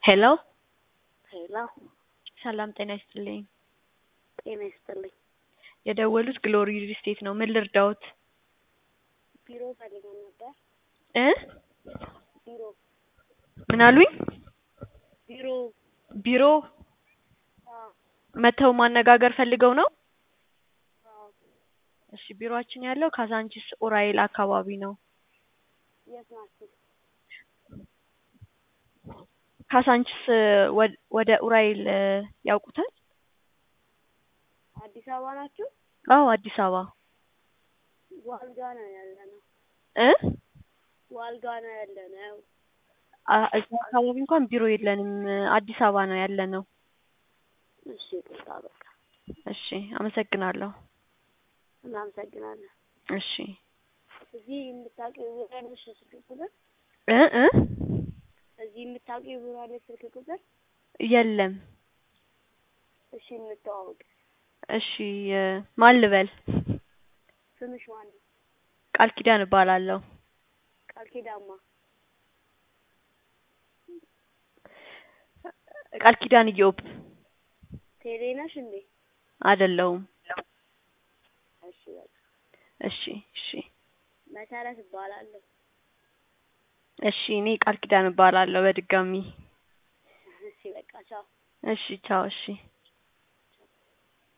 ሄሎ ሄሎ ሰላም ጤና ይስጥልኝ። ጤና ይስጥልኝ። የደወሉት ግሎሪ ሪል ስቴት ነው። ምን ልርዳዎት? ቢሮ ፈልገን ነበር። እ ቢሮ ምን አሉኝ? ቢሮ ቢሮ አዎ መተው ማነጋገር ፈልገው ነው? አዎ እሺ ቢሮአችን ያለው ካዛንቺስ ኡራኤል አካባቢ ነው። የት ናችሁ? ካሳንቺስ ወ- ወደ ኡራኤል እ ያውቁታል? አዲስ አበባ ናችሁ? አዎ አዲስ አበባ ዋልጋ ነው ያለነው። እ ዋልጋ ነው ያለነው። አ- እዛ አካባቢ እንኳን ቢሮ የለንም። አዲስ አበባ ነው ያለነው። እሺ ይቅርታ በቃ እሺ አመሰግናለሁ። እናመሰግናለን። እሺ እዚህ የምታውቂው ቢሮ አለሽ ስልክ ቁጥር? እ እ እዚህ የምታውቂው ቢሮ አለሽ ስልክ ቁጥር? የለም። እሺ እንተዋወቅ። እሺ እ ማን ልበል? ስምሽ ማን ነው? ቃል ኪዳን እባላለሁ። ቃል ኪዳማ ቃል ኪዳን ኢዮብ ቴሌ ነሽ እንዴ? አይደለሁም። እሺ በቃ እሺ እሺ መሰረት እባላለሁ። እሺ እኔ ቃል ኪዳን እባላለሁ በድጋሚ። እሺ በቃ ቻው። እሺ ቻው። እሺ